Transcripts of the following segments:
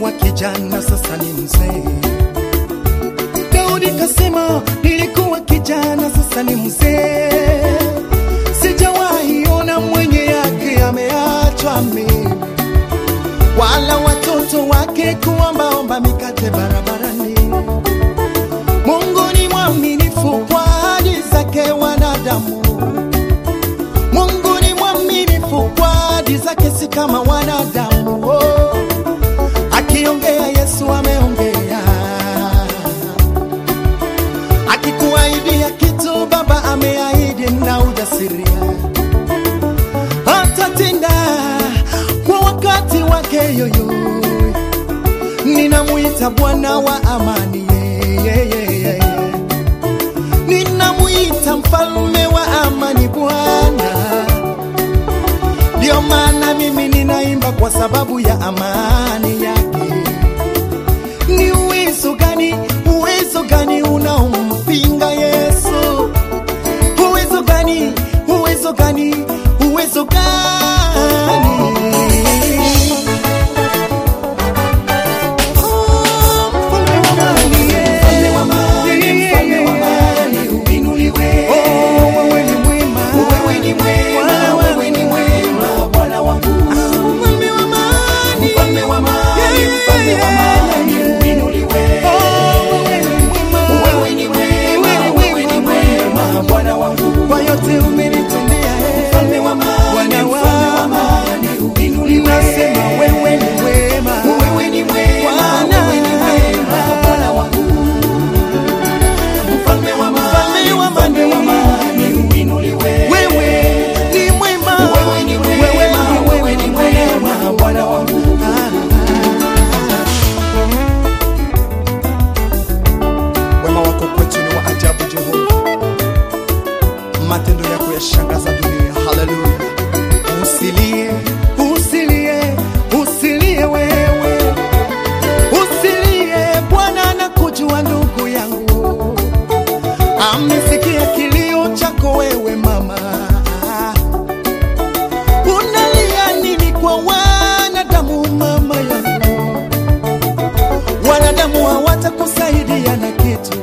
nilikuwa kijana, sasa ni mzee. Daudi kasema nilikuwa kijana, sasa ni mzee. Sijawahi ona mwenye yake ameachwa mimi, wala watoto wake kuombaomba mikate barabarani. Mungu ni mwaminifu kwa ahadi zake wanadamu. Mungu ni mwaminifu kwa ahadi zake, si kama wanadamu. Oh, akiongea Yesu ameongea, akikuahidia kitu Baba ameahidi na ujasiria, atatenda kwa wakati wake yoyo. Ninamwita Bwana wa amani, yeah, yeah, yeah, yeah. Ninamwita mfalme wa amani, Bwana. Ndio maana mimi ninaimba kwa sababu ya amani yake. Ni uwezo gani, uwezo gani unaompinga Yesu? Uwezo gani, uwezo gani, uwezo gani? Oh, mfalme wa amani, yeah. Mfalme wa amani, mfalme wa amani, uinuliwe. Oh, wewe ni mwema. Wewe ni mwema, wewe ni mwema, Bwana wangu. Mfalme wa amani. Mfalme wa amani, mfalme wa amani, uinuliwe. Oh, wewe ni mwema. Wewe ni mwema, wewe ni mwema, Bwana wangu. Kwa yote umenitendea, eh. Mfalme wa amani, Bwana mfalme wa amani, uinuliwe. Nasema wewe ni mwema. Wewe ni mwema, Bwana. wewe ni mwema, Bwana wangu. Mfalme wa amani, Mfalme wa mfalme wa amani. amani, uinuliwe. Wewe ni mwema. Wewe ni mwema, wewe ni mwema, Bwana wangu. Wema wako kwetu ni wa ajabu, Jehova. Matendo yako yashangaza dunia. Haleluya. Usilie, usilie, usilie wewe, usilie. Bwana anakujua ndugu yangu, amesikia kilio chako wewe mama. Unalia nini kwa wanadamu mama yangu? Wanadamu hawatakusaidia na kitu,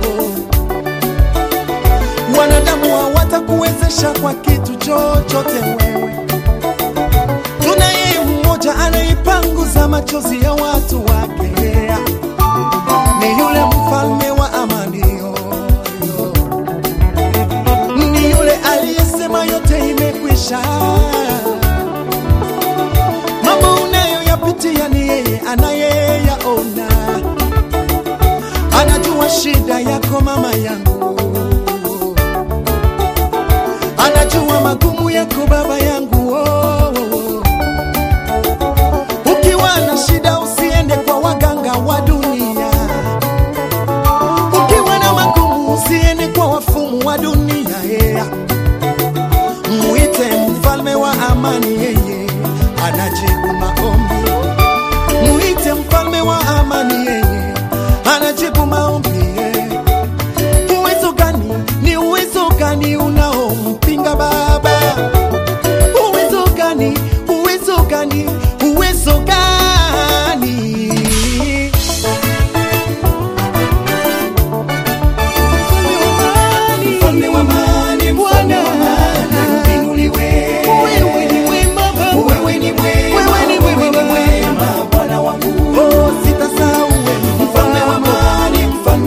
wanadamu hawatakuwezesha kwa kitu chochote wewe. Tunaye mmoja anaipanguza machozi ya watu wake, ni yule mfalme wa amani, yo. ni yule aliyesema yote imekwisha. Mambo unayoyapitia ni yeye anayeyaona, anajua shida yako mama yangu, anajua magumu yako baba yangu. Oh, oh, oh. Ukiwa na shida usiende kwa waganga wa dunia, ukiwa na magumu usiende kwa wafumu wa dunia yeah. Mwite mfalme wa amani, yeye anajibu maombi. Mwite mfalme wa amani, yeye anajibu maombi. yeah. Uwezo gani? Ni uwezo gani unaompinga Baba? Uwezo gani? Uwezo gani? Uwezo gani? Mfalme wa amani, mfalme wa amani, uinuliwe. Wewe ni mwema Baba. Wewe ni mwema, Wewe ni mwema wewe ni mwema, Bwana wangu. Oh, sitasahau wema Mfalme wa amani, mfalme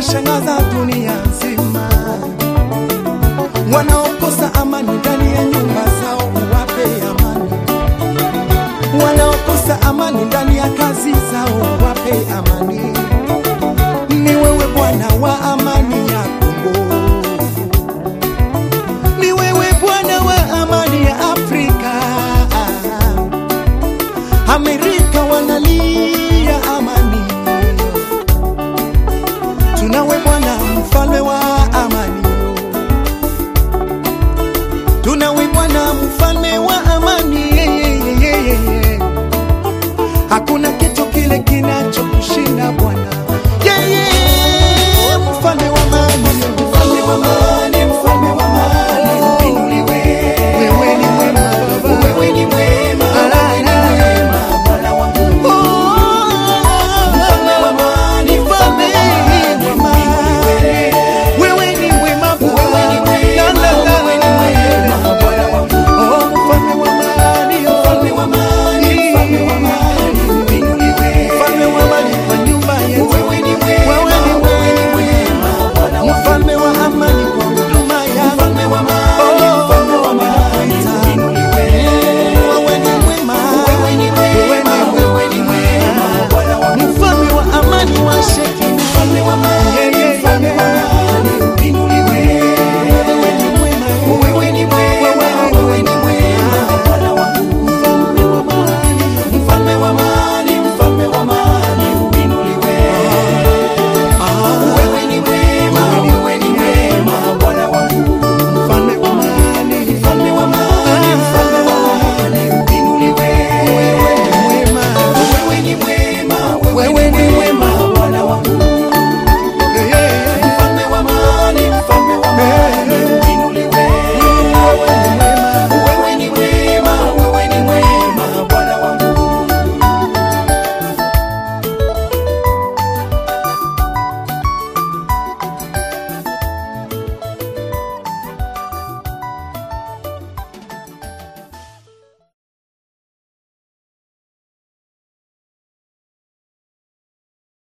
unashangaza dunia nzima. Wanaokosa amani ndani ya nyumba zao, uwape amani. Wanaokosa amani ndani ya kazi zao, uwape amani. Ni wewe Bwana wa amani ya Kongo, ni wewe Bwana wa amani ya Afrika. Amerika wanalia amani, tunawe Bwana mfalme wa amani, tunawe Bwana mfalme wa amani. Hakuna kitu kile kinachokushinda Bwana, yeye mfalme wa amani, mfalme wa amani.